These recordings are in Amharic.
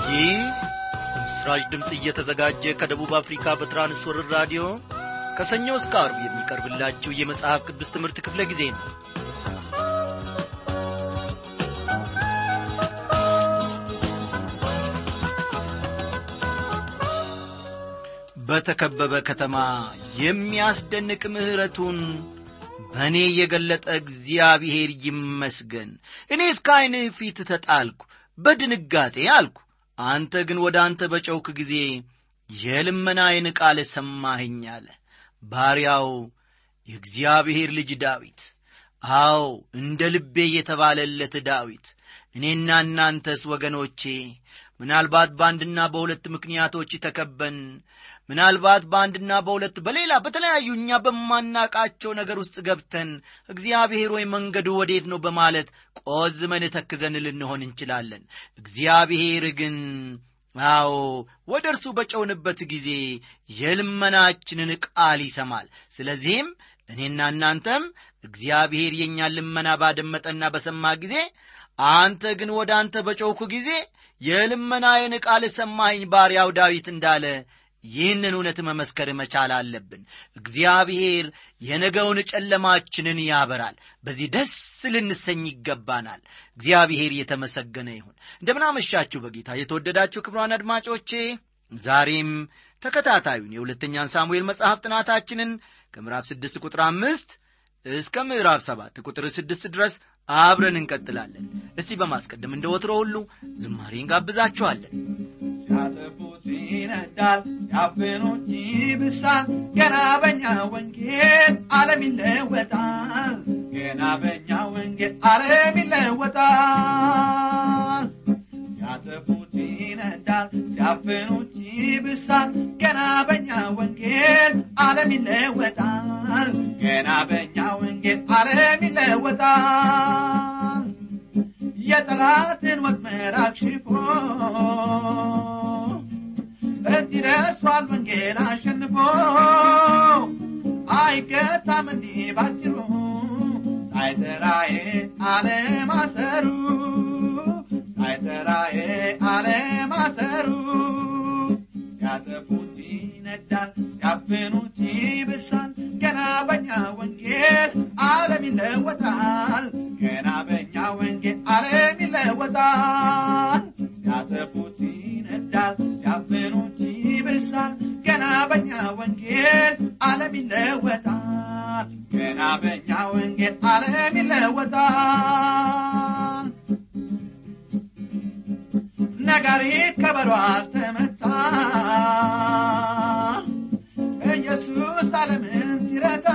ይህ በምስራች ድምፅ እየተዘጋጀ ከደቡብ አፍሪካ በትራንስወርር ራዲዮ ከሰኞ እስከ አርብ የሚቀርብላችሁ የመጽሐፍ ቅዱስ ትምህርት ክፍለ ጊዜ ነው በተከበበ ከተማ የሚያስደንቅ ምሕረቱን በእኔ የገለጠ እግዚአብሔር ይመስገን እኔ እስከ ዐይንህ ፊት ተጣልኩ በድንጋጤ አልኩ አንተ ግን ወደ አንተ በጨውክ ጊዜ የልመናዬን ቃል ሰማኸኝ አለ ባሪያው የእግዚአብሔር ልጅ ዳዊት አዎ እንደ ልቤ የተባለለት ዳዊት እኔና እናንተስ ወገኖቼ ምናልባት በአንድና በሁለት ምክንያቶች ተከበን ምናልባት በአንድና በሁለት በሌላ በተለያዩ እኛ በማናቃቸው ነገር ውስጥ ገብተን እግዚአብሔር ወይ መንገዱ ወዴት ነው በማለት ቆዝመን ተክዘን ልንሆን እንችላለን እግዚአብሔር ግን አዎ ወደ እርሱ በጨውንበት ጊዜ የልመናችንን ቃል ይሰማል ስለዚህም እኔና እናንተም እግዚአብሔር የእኛን ልመና ባደመጠና በሰማ ጊዜ አንተ ግን ወደ አንተ በጮኩ ጊዜ የልመናዬን ቃል ሰማኝ ባሪያው ዳዊት እንዳለ ይህንን እውነት መመስከር መቻል አለብን እግዚአብሔር የነገውን ጨለማችንን ያበራል በዚህ ደስ ልንሰኝ ይገባናል እግዚአብሔር የተመሰገነ ይሁን እንደምናመሻችሁ በጌታ የተወደዳችሁ ክብሯን አድማጮቼ ዛሬም ተከታታዩን የሁለተኛን ሳሙኤል መጽሐፍ ጥናታችንን ከምዕራፍ ስድስት ቁጥር አምስት እስከ ምዕራፍ ሰባት ቁጥር ስድስት ድረስ አብረን እንቀጥላለን እስቲ በማስቀደም እንደ ወትሮ ሁሉ ዝማሬ እንጋብዛችኋለን ሲያጠፉት ይነዳል ሲያፍኑት ይብሳል ገና በኛ ወንጌል ዓለም ይለወጣል ገና በኛ ወንጌል ዓለም ይለወጣል ሲያጠፉት ይነዳል ሲያፍኑት ይብሳል ገና በኛ ወንጌል ዓለም ይለወጣል ገና በኛ ወንጌል ዓለም ይለወጣል የጠላትን ወጥመድ አክሽፎ እዚህ ደርሷል ወንጌል አሸንፎ አይገታም እንዲህ ባጭሩ ሳይጠራዬ አለማሰሩ ሳይጠራዬ አለማሰሩ ሲያጠፉት ይነዳል ሲያፍኑት ይብሳል ገና በኛ ወንጌል ዓለም ይለወጣል ገና በኛ ወንጌል ዓለም ይለወጣል ሲያጠፉት ይነዳል ሲያፍኑት ይብሳል ገና በኛ ወንጌል ዓለም ይለወጣል ገና በኛ ወንጌል ዓለም ይለወጣል ነጋሪት ከበሮ አልተመታ ኢየሱስ ዓለምን ሲረዳ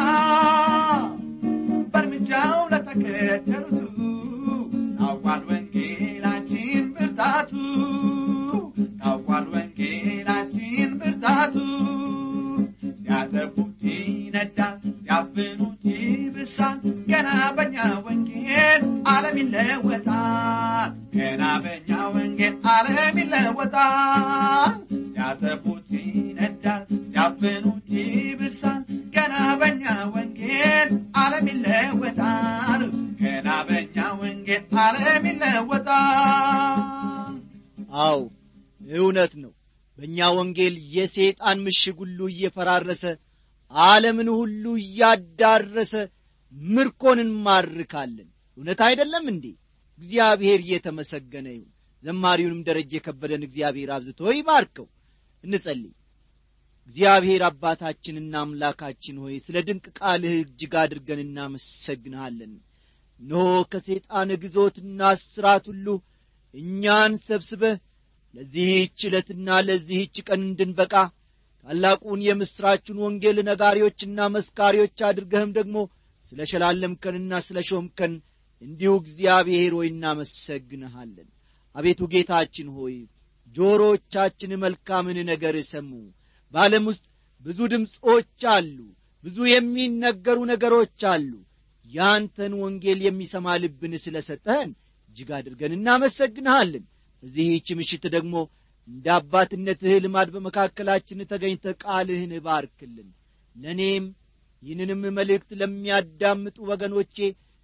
በእርምጃው ለተከተሉቱ ታውቋል ወንጌላችን ብርታቱ ታውቋል ወንጌላችን ብርታቱ ሲያጠፉት ይነዳል ሲያፍኑት ይብሳል ገና በኛ ወንጌል ዓለም ይለወጣል ገና በኛ ወንጌል ዓለም ይለወጣል ሲያጠፉት ይነዳል ሲያፍኑት ይብሳል ገና በኛ ወንጌል ዓለም ይለወጣል ገና በኛ ወንጌል ዓለም ይለወጣል አው እውነት ነው በእኛ ወንጌል የሰይጣን ምሽግ ሁሉ እየፈራረሰ ዓለምን ሁሉ እያዳረሰ ምርኮን እንማርካለን እውነት አይደለም እንዴ እግዚአብሔር እየተመሰገነ ይሁን ዘማሪውንም ደረጀ የከበደን እግዚአብሔር አብዝቶ ይባርከው እንጸልይ እግዚአብሔር አባታችንና አምላካችን ሆይ ስለ ድንቅ ቃልህ እጅግ አድርገን እናመሰግንሃለን እነሆ ከሰይጣን ግዞትና እስራት ሁሉ እኛን ሰብስበህ ለዚህች ዕለትና ለዚህች ቀን እንድንበቃ ታላቁን የምሥራቹን ወንጌል ነጋሪዎችና መስካሪዎች አድርገህም ደግሞ ስለ ሸላለምከንና ስለ ሾምከን እንዲሁ እግዚአብሔር ሆይ እናመሰግንሃለን አቤቱ ጌታችን ሆይ ጆሮቻችን መልካምን ነገር ሰሙ በዓለም ውስጥ ብዙ ድምፆች አሉ ብዙ የሚነገሩ ነገሮች አሉ ያንተን ወንጌል የሚሰማ ልብን ስለ ሰጠህን እጅግ አድርገን እናመሰግንሃለን በዚህች ምሽት ደግሞ እንደ አባትነትህ ልማድ በመካከላችን ተገኝተ ቃልህን ባርክልን ለእኔም ይህንንም መልእክት ለሚያዳምጡ ወገኖቼ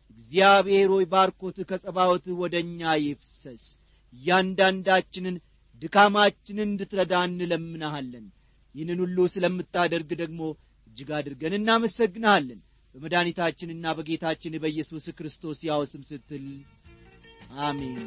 እግዚአብሔር ሆይ ባርኮትህ ከጸባወትህ ወደ እኛ ይፍሰስ እያንዳንዳችንን ድካማችንን እንድትረዳ እንለምናሃለን ይህንን ሁሉ ስለምታደርግ ደግሞ እጅግ አድርገን እናመሰግንሃለን በመድኃኒታችንና በጌታችን በኢየሱስ ክርስቶስ ያው ስም ስትል አሜን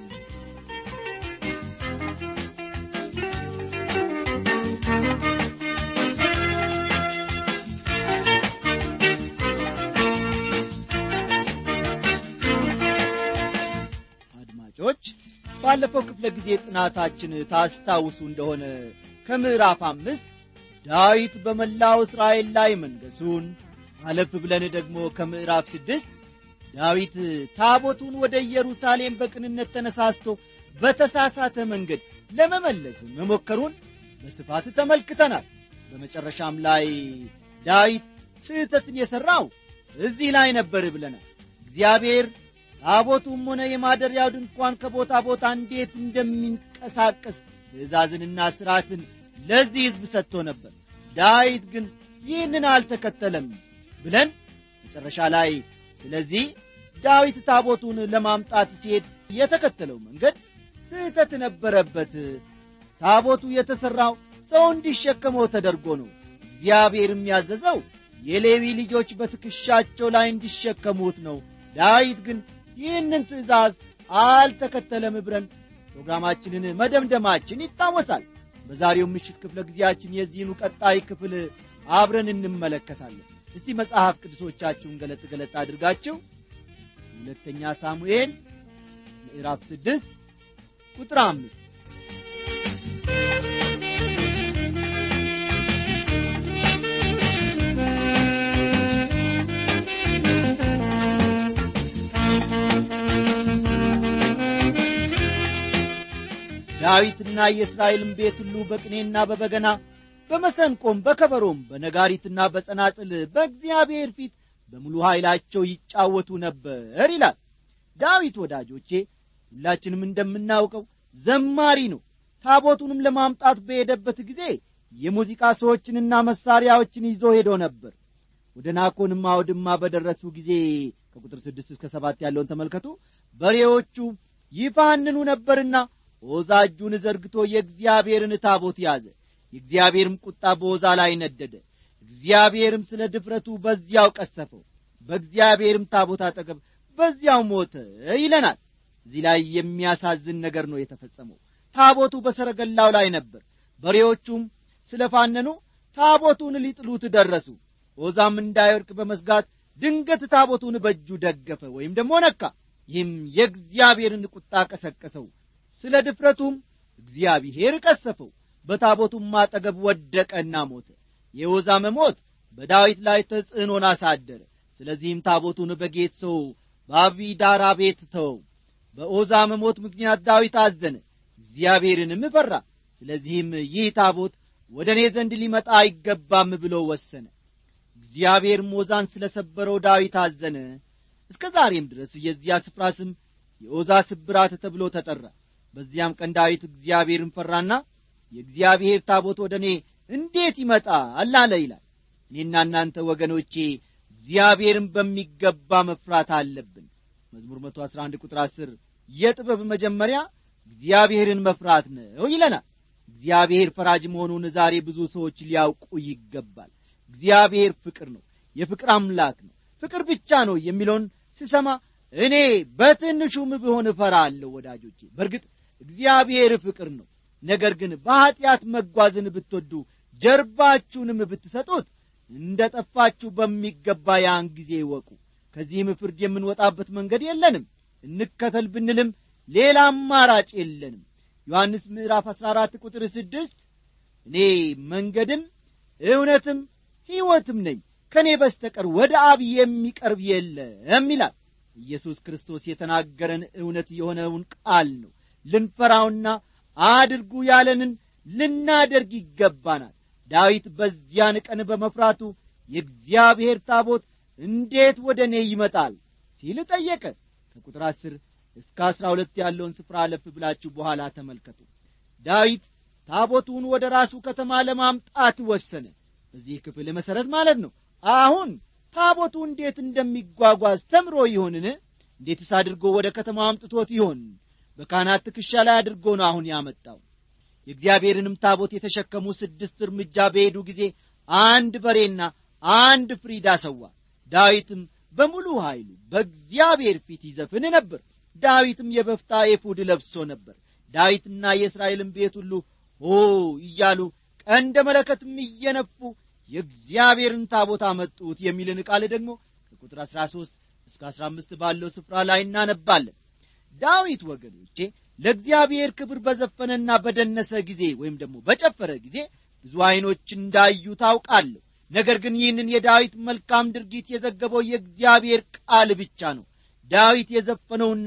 አድማጮች ባለፈው ክፍለ ጊዜ ጥናታችን ታስታውሱ እንደሆነ ከምዕራፍ አምስት ዳዊት በመላው እስራኤል ላይ መንገሱን አለፍ ብለን ደግሞ ከምዕራፍ ስድስት ዳዊት ታቦቱን ወደ ኢየሩሳሌም በቅንነት ተነሳስቶ በተሳሳተ መንገድ ለመመለስ መሞከሩን በስፋት ተመልክተናል በመጨረሻም ላይ ዳዊት ስህተትን የሠራው እዚህ ላይ ነበር ብለናል እግዚአብሔር ታቦቱም ሆነ የማደሪያው ድንኳን ከቦታ ቦታ እንዴት እንደሚንቀሳቀስ ትእዛዝንና ሥርዓትን ለዚህ ሕዝብ ሰጥቶ ነበር ዳዊት ግን ይህንን አልተከተለም ብለን መጨረሻ ላይ ስለዚህ ዳዊት ታቦቱን ለማምጣት ሲሄድ የተከተለው መንገድ ስህተት ነበረበት ታቦቱ የተሠራው ሰው እንዲሸከመው ተደርጎ ነው እግዚአብሔርም ያዘዘው የሌዊ ልጆች በትከሻቸው ላይ እንዲሸከሙት ነው ዳዊት ግን ይህንን ትእዛዝ አልተከተለም ብለን ፕሮግራማችንን መደምደማችን ይታወሳል በዛሬው ምሽት ክፍለ ጊዜያችን የዚህኑ ቀጣይ ክፍል አብረን እንመለከታለን እስቲ መጽሐፍ ቅዱሶቻችሁን ገለጥ ገለጥ አድርጋችሁ ሁለተኛ ሳሙኤል ምዕራፍ ስድስት ቁጥር አምስት ዳዊትና የእስራኤልም ቤት ሁሉ በቅኔና በበገና በመሰንቆም በከበሮም በነጋሪትና በጸናጽል በእግዚአብሔር ፊት በሙሉ ኃይላቸው ይጫወቱ ነበር ይላል ዳዊት ወዳጆቼ ሁላችንም እንደምናውቀው ዘማሪ ነው ታቦቱንም ለማምጣት በሄደበት ጊዜ የሙዚቃ ሰዎችንና መሳሪያዎችን ይዞ ሄዶ ነበር ወደ ናኮንም አውድማ በደረሱ ጊዜ ከቁጥር ስድስት እስከ ሰባት ያለውን ተመልከቱ በሬዎቹ ይፋንኑ ነበርና ዖዛ እጁን ዘርግቶ የእግዚአብሔርን ታቦት ያዘ የእግዚአብሔርም ቁጣ በዖዛ ላይ ነደደ እግዚአብሔርም ስለ ድፍረቱ በዚያው ቀሰፈው በእግዚአብሔርም ታቦት አጠገብ በዚያው ሞተ ይለናል እዚህ ላይ የሚያሳዝን ነገር ነው የተፈጸመው ታቦቱ በሰረገላው ላይ ነበር በሬዎቹም ስለ ፋነኑ ታቦቱን ሊጥሉት ደረሱ ዖዛም እንዳይወድቅ በመስጋት ድንገት ታቦቱን በእጁ ደገፈ ወይም ደግሞ ነካ ይህም የእግዚአብሔርን ቁጣ ቀሰቀሰው ስለ ድፍረቱም እግዚአብሔር ቀሰፈው በታቦቱም አጠገብ ወደቀና ሞተ የዖዛ መሞት በዳዊት ላይ ተጽዕኖን አሳደረ ስለዚህም ታቦቱን በጌት ሰው በአቢዳራ ቤት ተወው በዖዛ መሞት ምክንያት ዳዊት አዘነ እግዚአብሔርንም ፈራ ስለዚህም ይህ ታቦት ወደ እኔ ዘንድ ሊመጣ አይገባም ብሎ ወሰነ እግዚአብሔርም ዖዛን ስለ ሰበረው ዳዊት አዘነ እስከ ዛሬም ድረስ የዚያ ስፍራ ስም የዖዛ ስብራት ተብሎ ተጠራ በዚያም ቀን ዳዊት እግዚአብሔርን ፈራና የእግዚአብሔር ታቦት ወደ እኔ እንዴት ይመጣል አለ ይላል እኔና እናንተ ወገኖቼ እግዚአብሔርን በሚገባ መፍራት አለብን መዝሙር 111 ቁጥር 10 የጥበብ መጀመሪያ እግዚአብሔርን መፍራት ነው ይለናል እግዚአብሔር ፈራጅ መሆኑን ዛሬ ብዙ ሰዎች ሊያውቁ ይገባል እግዚአብሔር ፍቅር ነው የፍቅር አምላክ ነው ፍቅር ብቻ ነው የሚለውን ስሰማ እኔ በትንሹም ብሆን እፈራለሁ ወዳጆቼ በእርግጥ እግዚአብሔር ፍቅር ነው ነገር ግን በኀጢአት መጓዝን ብትወዱ ጀርባችሁንም ብትሰጡት እንደ ጠፋችሁ በሚገባ ያን ጊዜ ይወቁ ከዚህም ፍርድ የምንወጣበት መንገድ የለንም እንከተል ብንልም ሌላ አማራጭ የለንም ዮሐንስ ምዕራፍ 14 ቁጥር ስድስት እኔ መንገድም እውነትም ሕይወትም ነኝ ከእኔ በስተቀር ወደ አብ የሚቀርብ የለም ይላል ኢየሱስ ክርስቶስ የተናገረን እውነት የሆነውን ቃል ነው ልንፈራውና አድርጉ ያለንን ልናደርግ ይገባናል ዳዊት በዚያን ቀን በመፍራቱ የእግዚአብሔር ታቦት እንዴት ወደ እኔ ይመጣል ሲል ጠየቀ ከቁጥር አስር እስከ አስራ ሁለት ያለውን ስፍራ አለፍ ብላችሁ በኋላ ተመልከቱ ዳዊት ታቦቱን ወደ ራሱ ከተማ ለማምጣት ወሰነ በዚህ ክፍል መሠረት ማለት ነው አሁን ታቦቱ እንዴት እንደሚጓጓዝ ተምሮ ይሆንን እንዴትስ አድርጎ ወደ ከተማ አምጥቶት ይሆን በካህናት ትከሻ ላይ አድርጎ ነው አሁን ያመጣው የእግዚአብሔርንም ታቦት የተሸከሙ ስድስት እርምጃ በሄዱ ጊዜ አንድ በሬና አንድ ፍሪዳ ሰዋ ዳዊትም በሙሉ ኃይሉ በእግዚአብሔር ፊት ይዘፍን ነበር ዳዊትም የበፍታ ኤፉድ ለብሶ ነበር ዳዊትና የእስራኤልን ቤት ሁሉ ሆ እያሉ ቀንደ መለከትም እየነፉ የእግዚአብሔርን ታቦት አመጡት የሚልን ቃል ደግሞ ከቁጥር 13 እስከ 15 ባለው ስፍራ ላይ እናነባለን ዳዊት ወገኖቼ ለእግዚአብሔር ክብር በዘፈነና በደነሰ ጊዜ ወይም ደግሞ በጨፈረ ጊዜ ብዙ ዐይኖች እንዳዩ ታውቃለሁ ነገር ግን ይህንን የዳዊት መልካም ድርጊት የዘገበው የእግዚአብሔር ቃል ብቻ ነው ዳዊት የዘፈነውና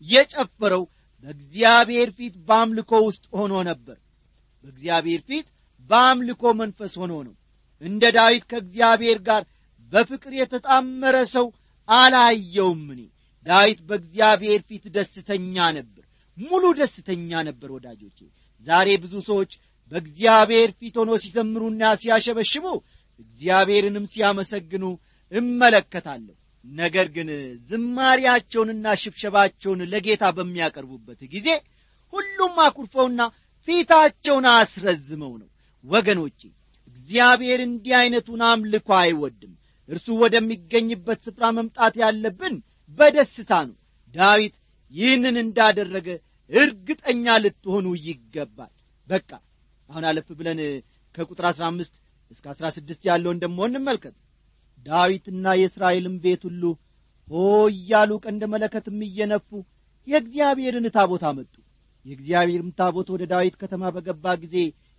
የጨፈረው በእግዚአብሔር ፊት በአምልኮ ውስጥ ሆኖ ነበር በእግዚአብሔር ፊት በአምልኮ መንፈስ ሆኖ ነው እንደ ዳዊት ከእግዚአብሔር ጋር በፍቅር የተጣመረ ሰው አላየውም እኔ ዳዊት በእግዚአብሔር ፊት ደስተኛ ነበር ሙሉ ደስተኛ ነበር ወዳጆቼ ዛሬ ብዙ ሰዎች በእግዚአብሔር ፊት ሆኖ ሲዘምሩና ሲያሸበሽቡ እግዚአብሔርንም ሲያመሰግኑ እመለከታለሁ ነገር ግን ዝማሪያቸውንና ሽብሸባቸውን ለጌታ በሚያቀርቡበት ጊዜ ሁሉም አኩርፈውና ፊታቸውን አስረዝመው ነው ወገኖቼ እግዚአብሔር እንዲህ ዐይነቱን አምልኮ አይወድም እርሱ ወደሚገኝበት ስፍራ መምጣት ያለብን በደስታ ነው ዳዊት ይህንን እንዳደረገ እርግጠኛ ልትሆኑ ይገባል በቃ አሁን አለፍ ብለን ከቁጥር አሥራ አምስት እስከ አሥራ ስድስት ያለውን ደሞ እንመልከት ዳዊትና የእስራኤልም ቤት ሁሉ ሆ እያሉ ቀንደ መለከትም እየነፉ የእግዚአብሔርን ታቦት አመጡ የእግዚአብሔርም ታቦት ወደ ዳዊት ከተማ በገባ ጊዜ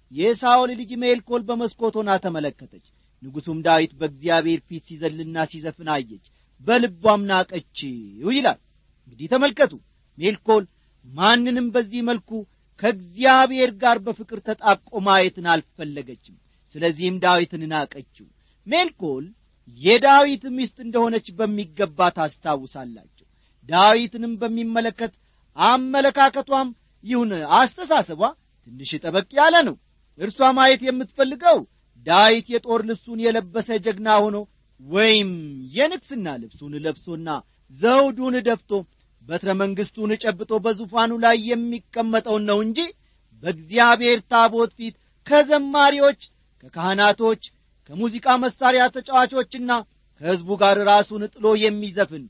የሳኦል ልጅ ሜልኮል በመስኮት ሆና ተመለከተች ንጉሡም ዳዊት በእግዚአብሔር ፊት ሲዘልና ሲዘፍን አየች በልቧም ናቀችው ይላል እንግዲህ ተመልከቱ ሜልኮል ማንንም በዚህ መልኩ ከእግዚአብሔር ጋር በፍቅር ተጣብቆ ማየትን አልፈለገችም ስለዚህም ዳዊትን ናቀችው ሜልኮል የዳዊት ሚስት እንደሆነች በሚገባ ታስታውሳላቸው ዳዊትንም በሚመለከት አመለካከቷም ይሁን አስተሳሰቧ ትንሽ ጠበቅ ያለ ነው እርሷ ማየት የምትፈልገው ዳዊት የጦር ልብሱን የለበሰ ጀግና ሆኖ ወይም የንግስና ልብሱን ለብሶና ዘውዱን ደፍቶ በትረ መንግሥቱን ጨብጦ በዙፋኑ ላይ የሚቀመጠውን ነው እንጂ በእግዚአብሔር ታቦት ፊት ከዘማሪዎች ከካህናቶች ከሙዚቃ መሣሪያ ተጫዋቾችና ከሕዝቡ ጋር ራሱን ጥሎ የሚዘፍን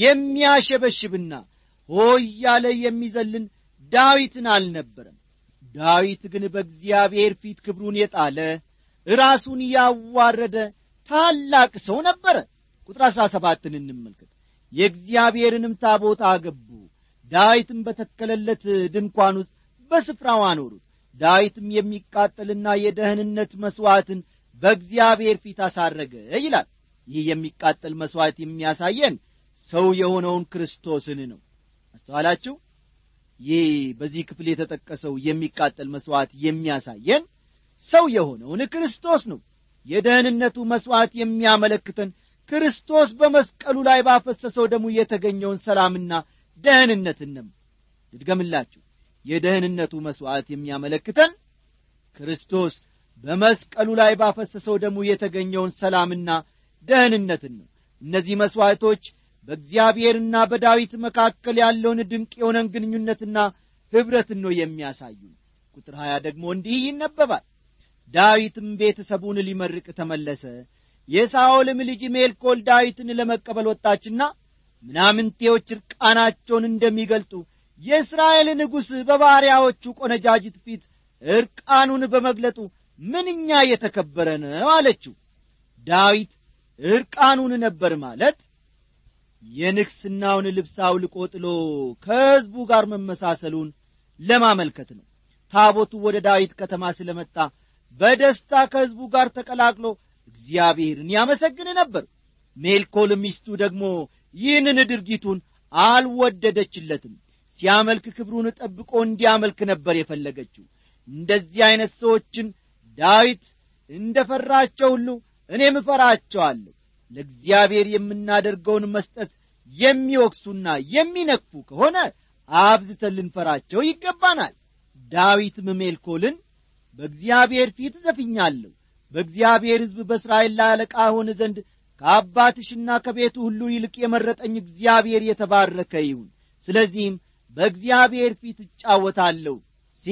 የሚያሸበሽብና ሆ እያለ የሚዘልን ዳዊትን አልነበረም ዳዊት ግን በእግዚአብሔር ፊት ክብሩን የጣለ ራሱን ያዋረደ ታላቅ ሰው ነበረ ቁጥር አሥራ ሰባትን እንመልከት የእግዚአብሔርንም ታቦት አገቡ ዳዊትም በተከለለት ድንኳን ውስጥ በስፍራው አኖሩት ዳዊትም የሚቃጠልና የደህንነት መሥዋዕትን በእግዚአብሔር ፊት አሳረገ ይላል ይህ የሚቃጠል መሥዋዕት የሚያሳየን ሰው የሆነውን ክርስቶስን ነው አስተዋላችሁ ይህ በዚህ ክፍል የተጠቀሰው የሚቃጠል መሥዋዕት የሚያሳየን ሰው የሆነውን ክርስቶስ ነው የደህንነቱ መሥዋዕት የሚያመለክተን ክርስቶስ በመስቀሉ ላይ ባፈሰሰው ደሙ የተገኘውን ሰላምና ደህንነትን ነው ልድገምላችሁ የደህንነቱ መሥዋዕት የሚያመለክተን ክርስቶስ በመስቀሉ ላይ ባፈሰሰው ደሙ የተገኘውን ሰላምና ደህንነትን ነው እነዚህ መሥዋዕቶች በእግዚአብሔርና በዳዊት መካከል ያለውን ድንቅ የሆነን ግንኙነትና ኅብረትን ነው የሚያሳዩ ቁጥር ሀያ ደግሞ እንዲህ ይነበባል ዳዊትም ቤተሰቡን ሊመርቅ ተመለሰ የሳኦልም ልጅ ሜልኮል ዳዊትን ለመቀበል ወጣችና ምናምንቴዎች ዕርቃናቸውን እንደሚገልጡ የእስራኤል ንጉሥ በባሪያዎቹ ቆነጃጅት ፊት ዕርቃኑን በመግለጡ ምንኛ የተከበረ ነው አለችው ዳዊት ዕርቃኑን ነበር ማለት የንግሥናውን ልብስ አውልቆ ጥሎ ከሕዝቡ ጋር መመሳሰሉን ለማመልከት ነው ታቦቱ ወደ ዳዊት ከተማ ስለመጣ በደስታ ከሕዝቡ ጋር ተቀላቅሎ እግዚአብሔርን ያመሰግን ነበር ሜልኮል ሚስቱ ደግሞ ይህንን ድርጊቱን አልወደደችለትም ሲያመልክ ክብሩን ጠብቆ እንዲያመልክ ነበር የፈለገችው እንደዚህ ዐይነት ሰዎችን ዳዊት እንደ ፈራቸው ሁሉ እኔም እፈራቸዋለሁ ለእግዚአብሔር የምናደርገውን መስጠት የሚወቅሱና የሚነቅፉ ከሆነ አብዝተን ልንፈራቸው ይገባናል ዳዊትም ሜልኮልን በእግዚአብሔር ፊት ዘፍኛለሁ በእግዚአብሔር ሕዝብ በእስራኤል ላይ አለቃ ሆን ዘንድ ከአባትሽና ከቤቱ ሁሉ ይልቅ የመረጠኝ እግዚአብሔር የተባረከ ይሁን ስለዚህም በእግዚአብሔር ፊት እጫወታለሁ ሲል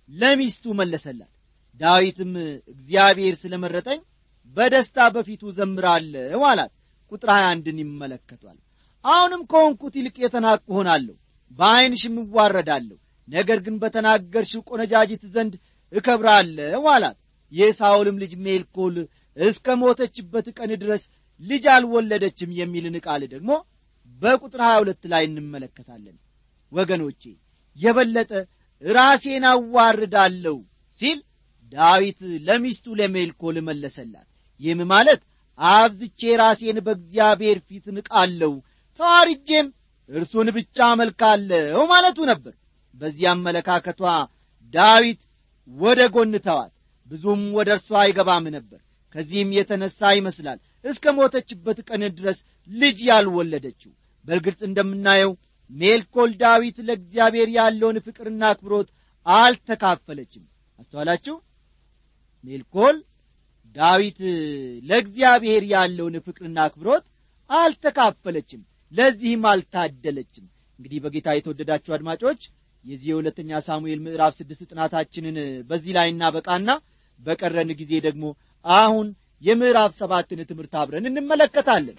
ለሚስቱ መለሰላት ዳዊትም እግዚአብሔር ስለ መረጠኝ በደስታ በፊቱ ዘምራለሁ አላት ቁጥር 21ን ይመለከቷል አሁንም ከሆንኩት ይልቅ የተናቅሁ ሆናለሁ በዐይንሽም እዋረዳለሁ ነገር ግን በተናገርሽው ቆነጃጅት ዘንድ እከብራለሁ አላት የሳውልም ልጅ ሜልኮል እስከ ሞተችበት ቀን ድረስ ልጅ አልወለደችም የሚልን ቃል ደግሞ በቁጥር 22 ላይ እንመለከታለን ወገኖቼ የበለጠ ራሴን አዋርዳለሁ ሲል ዳዊት ለሚስቱ ለሜልኮል መለሰላት ይህም ማለት አብዝቼ ራሴን በእግዚአብሔር ፊት ንቃለሁ ተዋርጄም እርሱን ብቻ አመልካለሁ ማለቱ ነበር በዚህ አመለካከቷ ዳዊት ወደ ጎን ተዋት ብዙም ወደ እርሷ አይገባም ነበር ከዚህም የተነሣ ይመስላል እስከ ሞተችበት ቀን ድረስ ልጅ ያልወለደችው በግልጽ እንደምናየው ሜልኮል ዳዊት ለእግዚአብሔር ያለውን ፍቅርና አክብሮት አልተካፈለችም አስተዋላችሁ ሜልኮል ዳዊት ለእግዚአብሔር ያለውን ፍቅርና አክብሮት አልተካፈለችም ለዚህም አልታደለችም እንግዲህ በጌታ የተወደዳችሁ አድማጮች የዚህ የሁለተኛ ሳሙኤል ምዕራፍ ስድስት ጥናታችንን በዚህ ላይ እናበቃና በቀረን ጊዜ ደግሞ አሁን የምዕራፍ ሰባትን ትምህርት አብረን እንመለከታለን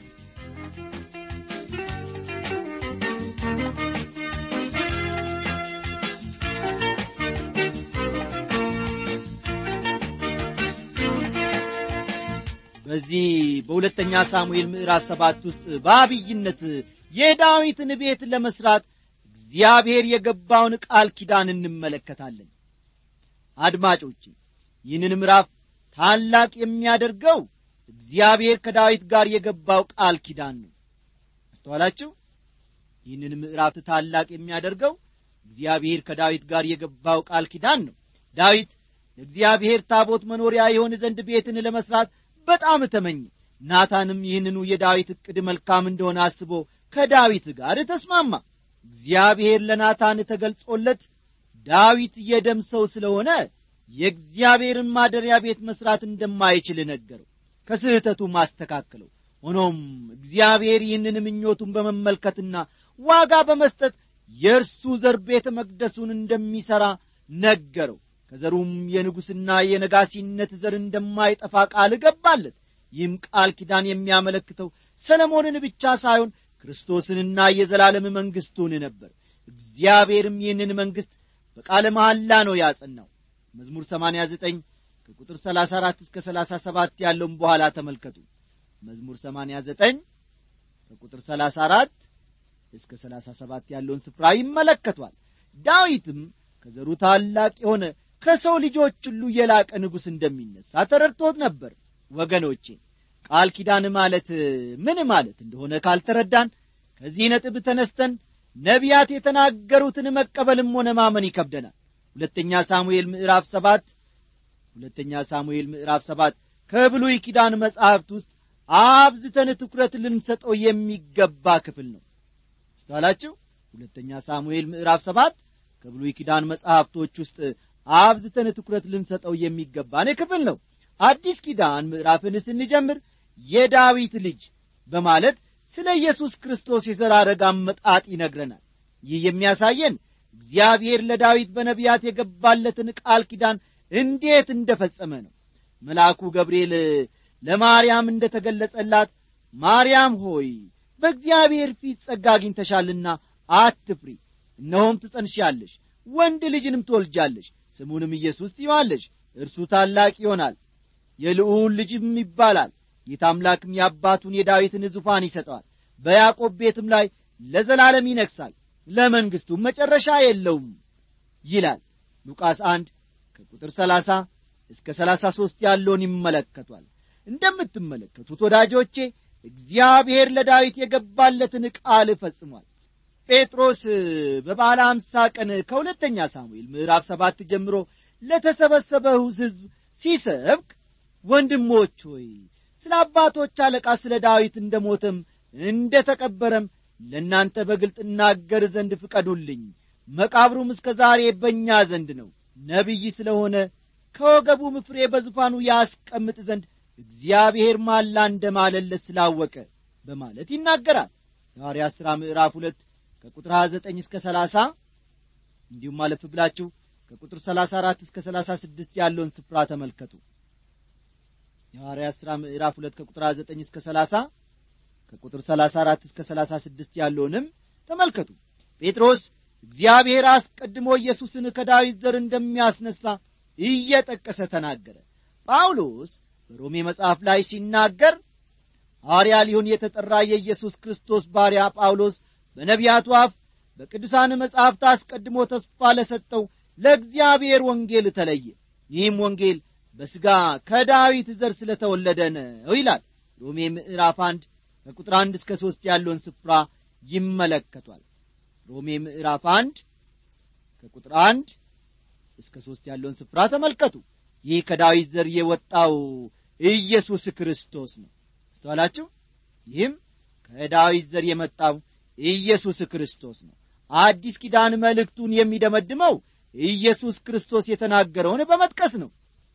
በዚህ በሁለተኛ ሳሙኤል ምዕራፍ ሰባት ውስጥ በአብይነት የዳዊትን ቤት ለመስራት እግዚአብሔር የገባውን ቃል ኪዳን እንመለከታለን አድማጮች ይህንን ምዕራፍ ታላቅ የሚያደርገው እግዚአብሔር ከዳዊት ጋር የገባው ቃል ኪዳን ነው አስተዋላችሁ ይህንን ምዕራፍ ታላቅ የሚያደርገው እግዚአብሔር ከዳዊት ጋር የገባው ቃል ኪዳን ነው ዳዊት ለእግዚአብሔር ታቦት መኖሪያ የሆን ዘንድ ቤትን ለመስራት በጣም ተመኘ ናታንም ይህንኑ የዳዊት ዕቅድ መልካም እንደሆነ አስቦ ከዳዊት ጋር ተስማማ እግዚአብሔር ለናታን ተገልጾለት ዳዊት የደም ሰው ስለሆነ የእግዚአብሔርን ማደሪያ ቤት መሥራት እንደማይችል ነገረው ከስህተቱ ማስተካከለው ሆኖም እግዚአብሔር ይህንን ምኞቱን በመመልከትና ዋጋ በመስጠት የእርሱ ዘር ቤተ መቅደሱን እንደሚሠራ ነገረው ከዘሩም የንጉሥና የነጋሲነት ዘር እንደማይጠፋ ቃል ገባለት ይህም ቃል ኪዳን የሚያመለክተው ሰለሞንን ብቻ ሳይሆን ክርስቶስንና የዘላለም መንግሥቱን ነበር እግዚአብሔርም ይህንን መንግሥት በቃለ መሐላ ነው ያጸናው መዝሙር 89 ከቁጥር 34 እስከ 37 ያለውን በኋላ ተመልከቱ መዝሙር 89 ከቁጥር 34 እስከ 37 ያለውን ስፍራ ይመለከቷል ዳዊትም ከዘሩ ታላቅ የሆነ ከሰው ልጆች ሁሉ የላቀ ንጉሥ እንደሚነሳ ተረድቶት ነበር ወገኖቼ ቃል ኪዳን ማለት ምን ማለት እንደሆነ ካልተረዳን ከዚህ ነጥብ ተነስተን ነቢያት የተናገሩትን መቀበልም ሆነ ማመን ይከብደናል ሁለተኛ ሳሙኤል ምዕራፍ ሰባት ሁለተኛ ሳሙኤል ምዕራፍ ሰባት ከብሉይ ኪዳን መጻሕፍት ውስጥ አብዝተን ትኩረት ልንሰጠው የሚገባ ክፍል ነው አስተዋላችሁ ሁለተኛ ሳሙኤል ምዕራፍ ሰባት ከብሉይ ኪዳን መጻሕፍቶች ውስጥ አብዝተን ትኩረት ልንሰጠው የሚገባን ክፍል ነው አዲስ ኪዳን ምዕራፍን ስንጀምር የዳዊት ልጅ በማለት ስለ ኢየሱስ ክርስቶስ የዘራረግ አመጣጥ ይነግረናል ይህ የሚያሳየን እግዚአብሔር ለዳዊት በነቢያት የገባለትን ቃል ኪዳን እንዴት እንደፈጸመ ነው መልአኩ ገብርኤል ለማርያም እንደ ተገለጸላት ማርያም ሆይ በእግዚአብሔር ፊት ጸጋ አግኝተሻልና አትፍሪ እነሆም ትጸንሻለሽ ወንድ ልጅንም ትወልጃለሽ ስሙንም ኢየሱስ ትይዋለሽ እርሱ ታላቅ ይሆናል የልዑል ልጅም ይባላል ጌታ አምላክም የአባቱን የዳዊትን ዙፋን ይሰጠዋል በያዕቆብ ቤትም ላይ ለዘላለም ይነግሣል ለመንግሥቱም መጨረሻ የለውም ይላል ሉቃስ አንድ ከቁጥር ሰላሳ እስከ ሰላሳ ሦስት ያለውን ይመለከቷል እንደምትመለከቱት ወዳጆቼ እግዚአብሔር ለዳዊት የገባለትን ቃል ፈጽሟል ጴጥሮስ በባለ አምሳ ቀን ከሁለተኛ ሳሙኤል ምዕራፍ ሰባት ጀምሮ ለተሰበሰበው ሕዝብ ሲሰብክ ወንድሞች ሆይ ስለ አባቶች አለቃ ስለ ዳዊት እንደ ሞተም እንደ ተቀበረም ለእናንተ በግልጥ እናገር ዘንድ ፍቀዱልኝ መቃብሩም እስከ ዛሬ በእኛ ዘንድ ነው ነቢይ ስለሆነ ከወገቡም ፍሬ በዙፋኑ ያስቀምጥ ዘንድ እግዚአብሔር ማላ እንደ ማለለት ስላወቀ በማለት ይናገራል ሐዋርያት ሥራ ምዕራፍ ሁለት ከቁጥር 29 እስከ 30 እንዲሁም አለፍ ብላችሁ ከቁጥር 34 እስከ 36 ያለውን ስፍራ ተመልከቱ የሐዋርያት ሥራ ምዕራፍ 2 ከቁጥር 9 እስከ 30 ከቁጥር 34 እስከ 36 ያለውንም ተመልከቱ ጴጥሮስ እግዚአብሔር አስቀድሞ ኢየሱስን ከዳዊት ዘር እንደሚያስነሣ እየጠቀሰ ተናገረ ጳውሎስ በሮሜ መጽሐፍ ላይ ሲናገር ሐዋርያ ሊሆን የተጠራ የኢየሱስ ክርስቶስ ባሪያ ጳውሎስ በነቢያቱ አፍ በቅዱሳን መጻሕፍት አስቀድሞ ተስፋ ለሰጠው ለእግዚአብሔር ወንጌል ተለየ ይህም ወንጌል በሥጋ ከዳዊት ዘር ስለተወለደ ነው ይላል ሮሜ ምዕራፍ አንድ ከቁጥር አንድ እስከ ሦስት ያለውን ስፍራ ይመለከቷል ሮሜ ምዕራፍ አንድ ከቁጥር አንድ እስከ ሦስት ያለውን ስፍራ ተመልከቱ ይህ ከዳዊት ዘር የወጣው ኢየሱስ ክርስቶስ ነው አስተዋላችሁ ይህም ከዳዊት ዘር የመጣው ኢየሱስ ክርስቶስ ነው አዲስ ኪዳን መልእክቱን የሚደመድመው ኢየሱስ ክርስቶስ የተናገረውን በመጥቀስ ነው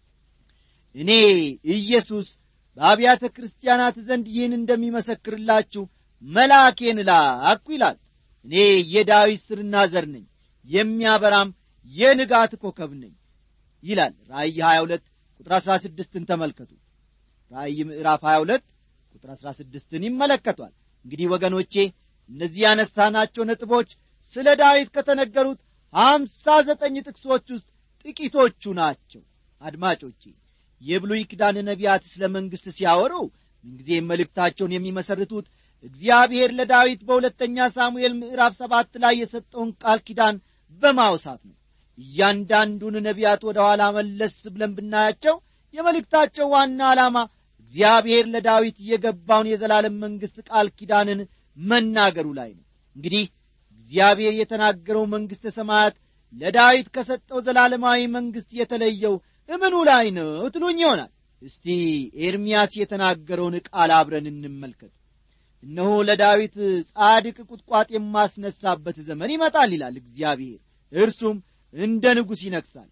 እኔ ኢየሱስ በአብያተ ክርስቲያናት ዘንድ ይህን እንደሚመሰክርላችሁ መልአኬን ላኩ ይላል እኔ የዳዊት ስርና ዘር ነኝ የሚያበራም የንጋት ኮከብ ነኝ ይላል ራእይ 22 ቁጥር 16ን ተመልከቱ ራእይ ምዕራፍ 22 ቁጥር 16ን ይመለከቷል እንግዲህ ወገኖቼ እነዚህ ያነሳናቸው ነጥቦች ስለ ዳዊት ከተነገሩት ሀምሳ ዘጠኝ ጥቅሶች ውስጥ ጥቂቶቹ ናቸው አድማጮቼ የብሉይ ኪዳን ነቢያት ስለ መንግሥት ሲያወሩ ምንጊዜም መልእክታቸውን የሚመሰርቱት እግዚአብሔር ለዳዊት በሁለተኛ ሳሙኤል ምዕራፍ ሰባት ላይ የሰጠውን ቃል ኪዳን በማውሳት ነው እያንዳንዱን ነቢያት ወደ ኋላ መለስ ብለን ብናያቸው የመልእክታቸው ዋና ዓላማ እግዚአብሔር ለዳዊት የገባውን የዘላለም መንግሥት ቃል ኪዳንን መናገሩ ላይ ነው እንግዲህ እግዚአብሔር የተናገረው መንግሥተ ሰማያት ለዳዊት ከሰጠው ዘላለማዊ መንግሥት የተለየው እምኑ ላይ ነው ትሉኝ ይሆናል እስቲ ኤርምያስ የተናገረውን ቃል አብረን እንመልከት እነሆ ለዳዊት ጻድቅ ቁጥቋጥ የማስነሳበት ዘመን ይመጣል ይላል እግዚአብሔር እርሱም እንደ ንጉሥ ይነግሣል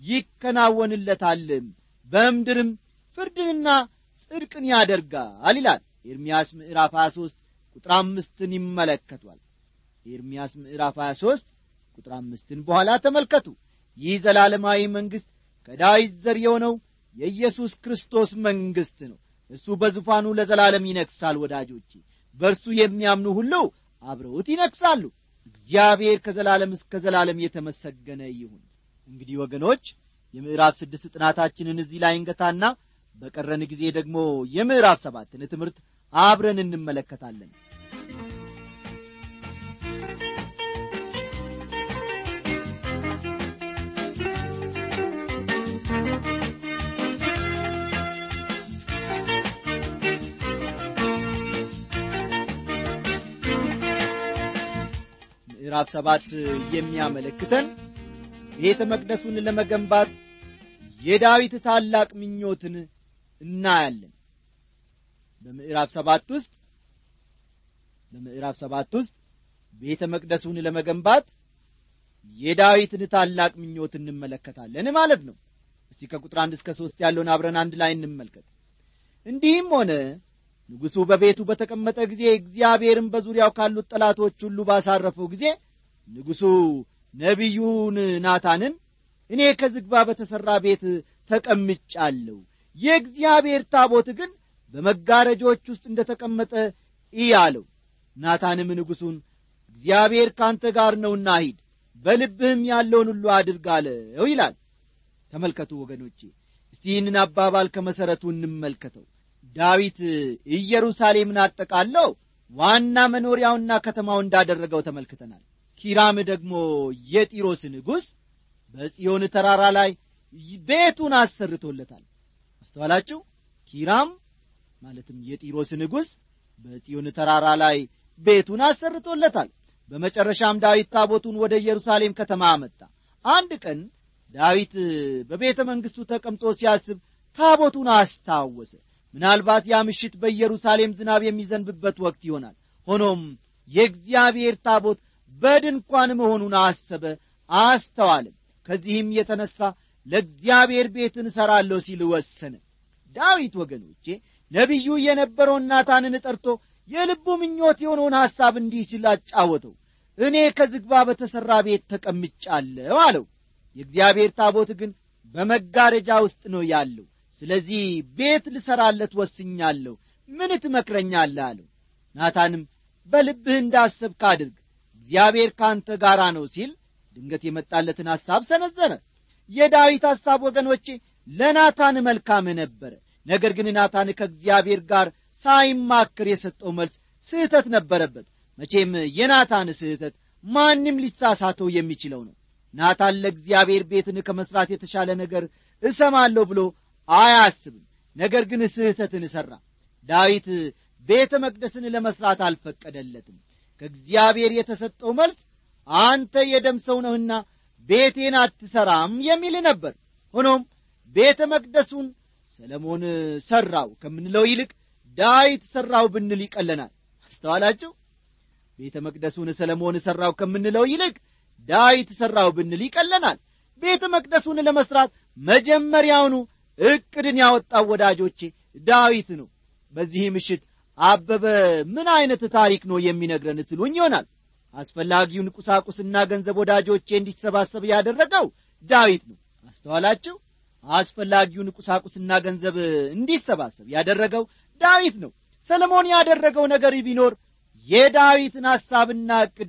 ይከናወንለታልም በምድርም ፍርድንና ጽድቅን ያደርጋል ይላል ኤርምያስ ምዕራፍ 23 ቁጥር አምስትን ይመለከቷል ኤርምያስ ምዕራፍ 23 ቁጥር አምስትን በኋላ ተመልከቱ ይህ ዘላለማዊ መንግሥት ከዳዊት ዘር የሆነው የኢየሱስ ክርስቶስ መንግሥት ነው እሱ በዙፋኑ ለዘላለም ይነግሣል ወዳጆቼ በእርሱ የሚያምኑ ሁሉ አብረውት ይነግሣሉ እግዚአብሔር ከዘላለም እስከ ዘላለም የተመሰገነ ይሁን እንግዲህ ወገኖች የምዕራፍ ስድስት ጥናታችንን እዚህ ላይ እንገታና በቀረን ጊዜ ደግሞ የምዕራፍ ሰባትን ትምህርት አብረን እንመለከታለን ምዕራፍ ሰባት የሚያመለክተን ቤተ መቅደሱን ለመገንባት የዳዊት ታላቅ ምኞትን እናያለን በምዕራፍ ሰባት ውስጥ በምዕራፍ ሰባት ውስጥ ቤተ መቅደሱን ለመገንባት የዳዊትን ታላቅ ምኞት እንመለከታለን ማለት ነው እስቲ ከቁጥር አንድ እስከ ሦስት ያለውን አብረን አንድ ላይ እንመልከት እንዲህም ሆነ ንጉሡ በቤቱ በተቀመጠ ጊዜ እግዚአብሔርም በዙሪያው ካሉት ጠላቶች ሁሉ ባሳረፈው ጊዜ ንጉሡ ነቢዩን ናታንን እኔ ከዝግባ በተሠራ ቤት ተቀምጫለሁ የእግዚአብሔር ታቦት ግን በመጋረጆች ውስጥ እንደ ተቀመጠ እይ አለው ናታንም ንጉሡን እግዚአብሔር ካንተ ጋር ነውና ሂድ በልብህም ያለውን ሁሉ አድርግ አለው ይላል ተመልከቱ ወገኖቼ እስቲ ይህንን አባባል ከመሠረቱ እንመልከተው ዳዊት ኢየሩሳሌምን አጠቃለው ዋና መኖሪያውና ከተማው እንዳደረገው ተመልክተናል ኪራም ደግሞ የጢሮስ ንጉሥ በጽዮን ተራራ ላይ ቤቱን አሰርቶለታል አስተዋላችሁ ኪራም ማለትም የጢሮስ ንጉሥ በጽዮን ተራራ ላይ ቤቱን አሰርቶለታል በመጨረሻም ዳዊት ታቦቱን ወደ ኢየሩሳሌም ከተማ አመጣ አንድ ቀን ዳዊት በቤተ መንግሥቱ ተቀምጦ ሲያስብ ታቦቱን አስታወሰ ምናልባት ያ ምሽት በኢየሩሳሌም ዝናብ የሚዘንብበት ወቅት ይሆናል ሆኖም የእግዚአብሔር ታቦት በድንኳን መሆኑን አሰበ አስተዋልም ከዚህም የተነሣ ለእግዚአብሔር ቤትን እሠራለሁ ሲል ወሰነ ዳዊት ወገኖቼ ነቢዩ የነበረውን ናታንን ጠርቶ የልቡ ምኞት የሆነውን ሐሳብ እንዲህ ሲል አጫወተው እኔ ከዝግባ በተሠራ ቤት ተቀምጫለሁ አለው የእግዚአብሔር ታቦት ግን በመጋረጃ ውስጥ ነው ያለው ስለዚህ ቤት ልሠራለት ወስኛለሁ ምን ትመክረኛለህ አለው ናታንም በልብህ እንዳሰብክ አድርግ እግዚአብሔር ካንተ ጋር ነው ሲል ድንገት የመጣለትን ሐሳብ ሰነዘረ የዳዊት ሐሳብ ወገኖቼ ለናታን መልካም ነበረ ነገር ግን ናታን ከእግዚአብሔር ጋር ሳይማክር የሰጠው መልስ ስህተት ነበረበት መቼም የናታን ስህተት ማንም ሊሳሳተው የሚችለው ነው ናታን ለእግዚአብሔር ቤትን ከመሥራት የተሻለ ነገር እሰማለሁ ብሎ አያስብም ነገር ግን ስህተትን ሠራ ዳዊት ቤተ መቅደስን ለመሥራት አልፈቀደለትም ከእግዚአብሔር የተሰጠው መልስ አንተ የደም ሰው ነህና ቤቴን አትሠራም የሚል ነበር ሆኖም ቤተ መቅደሱን ሰለሞን ሠራው ከምንለው ይልቅ ዳዊት ሠራው ብንል ይቀለናል አስተዋላችሁ ቤተ መቅደሱን ሰለሞን ሠራው ከምንለው ይልቅ ዳዊት ሠራው ብንል ይቀለናል ቤተ መቅደሱን ለመሥራት መጀመሪያውኑ ዕቅድን ያወጣው ወዳጆቼ ዳዊት ነው በዚህ ምሽት አበበ ምን ዐይነት ታሪክ ነው የሚነግረን ትሉኝ ይሆናል አስፈላጊውን ቁሳቁስና ገንዘብ ወዳጆቼ እንዲሰባሰብ ያደረገው ዳዊት ነው አስተዋላችሁ አስፈላጊውን ቁሳቁስና ገንዘብ እንዲሰባሰብ ያደረገው ዳዊት ነው ሰለሞን ያደረገው ነገር ቢኖር የዳዊትን ሐሳብና ዕቅድ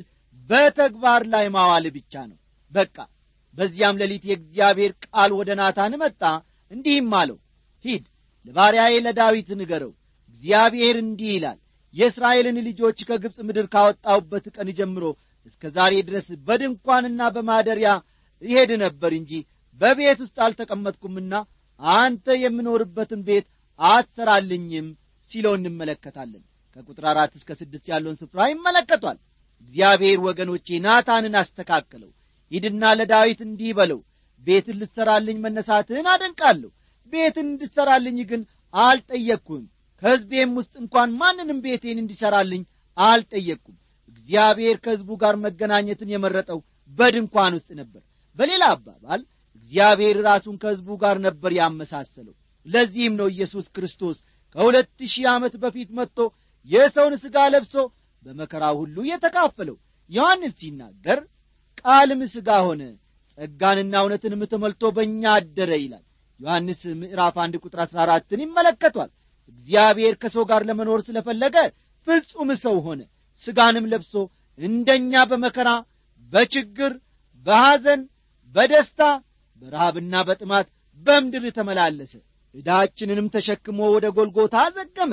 በተግባር ላይ ማዋል ብቻ ነው በቃ በዚያም ሌሊት የእግዚአብሔር ቃል ወደ ናታን መጣ እንዲህም አለው ሂድ ለባሪያዬ ለዳዊት ንገረው እግዚአብሔር እንዲህ ይላል የእስራኤልን ልጆች ከግብፅ ምድር ካወጣሁበት ቀን ጀምሮ እስከ ዛሬ ድረስ በድንኳንና በማደሪያ ይሄድ ነበር እንጂ በቤት ውስጥ አልተቀመጥኩምና አንተ የምኖርበትን ቤት አትሰራልኝም ሲለው እንመለከታለን ከቁጥር አራት እስከ ስድስት ያለውን ስፍራ ይመለከቷል እግዚአብሔር ወገኖቼ ናታንን አስተካከለው ሂድና ለዳዊት እንዲህ በለው ቤትን ልትሠራልኝ መነሳትህን አደንቃለሁ ቤትን እንድትሠራልኝ ግን አልጠየቅኩም ከሕዝቤም ውስጥ እንኳን ማንንም ቤቴን እንዲሠራልኝ አልጠየቅኩም እግዚአብሔር ከሕዝቡ ጋር መገናኘትን የመረጠው በድንኳን ውስጥ ነበር በሌላ አባባል እግዚአብሔር ራሱን ከሕዝቡ ጋር ነበር ያመሳሰለው ለዚህም ነው ኢየሱስ ክርስቶስ ከሁለት ሺህ ዓመት በፊት መጥቶ የሰውን ሥጋ ለብሶ በመከራ ሁሉ የተካፈለው ዮሐንስ ሲናገር ቃልም ሥጋ ሆነ ጸጋንና እውነትንም ተመልቶ በእኛ አደረ ይላል ዮሐንስ ምዕራፍ አንድ ቁጥር አሥራ አራትን ይመለከቷል እግዚአብሔር ከሰው ጋር ለመኖር ስለፈለገ ፍጹም ሰው ሆነ ሥጋንም ለብሶ እንደኛ በመከራ በችግር በሐዘን በደስታ በረሃብና በጥማት በምድር ተመላለሰ ዕዳችንንም ተሸክሞ ወደ ጎልጎታ ዘገመ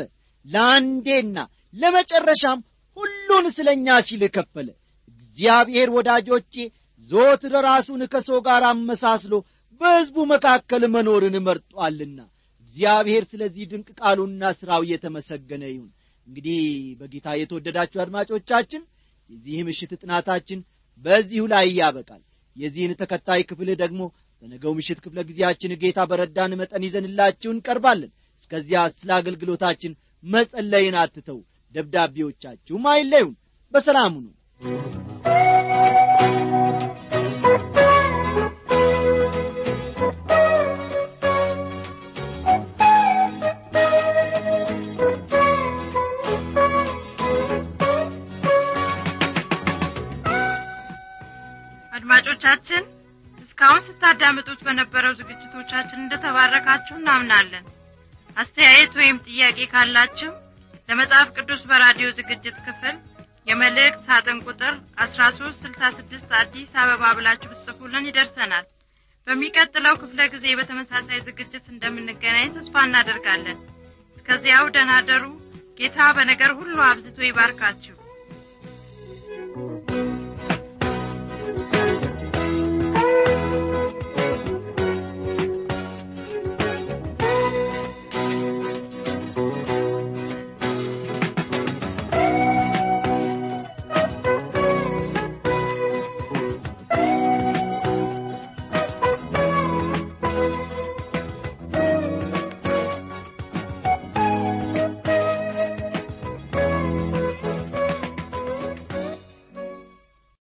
ለአንዴና ለመጨረሻም ሁሉን ስለ እኛ ሲል ከፈለ እግዚአብሔር ወዳጆቼ ዞትር ራሱን ከሰው ጋር አመሳስሎ በሕዝቡ መካከል መኖርን መርጧልና እግዚአብሔር ስለዚህ ድንቅ ቃሉና ሥራው እየተመሰገነ ይሁን እንግዲህ በጌታ የተወደዳችሁ አድማጮቻችን የዚህ ምሽት ጥናታችን በዚሁ ላይ ያበቃል የዚህን ተከታይ ክፍል ደግሞ በነገው ምሽት ክፍለ ጊዜያችን ጌታ በረዳን መጠን ይዘንላችሁ እንቀርባለን እስከዚያ ስለ አገልግሎታችን መጸለይን አትተው ደብዳቤዎቻችሁም አይለዩን በሰላሙ ነው አድማጮቻችን እስካሁን ስታዳምጡት በነበረው ዝግጅቶቻችን እንደተባረካችሁ እናምናለን አስተያየት ወይም ጥያቄ ካላችሁ ለመጽሐፍ ቅዱስ በራዲዮ ዝግጅት ክፍል የመልእክት ሳጥን ቁጥር አስራ ሶስት ስልሳ ስድስት አዲስ አበባ ብላችሁ ብትጽፉልን ይደርሰናል በሚቀጥለው ክፍለ ጊዜ በተመሳሳይ ዝግጅት እንደምንገናኝ ተስፋ እናደርጋለን እስከዚያው ደናደሩ ጌታ በነገር ሁሉ አብዝቶ ይባርካችሁ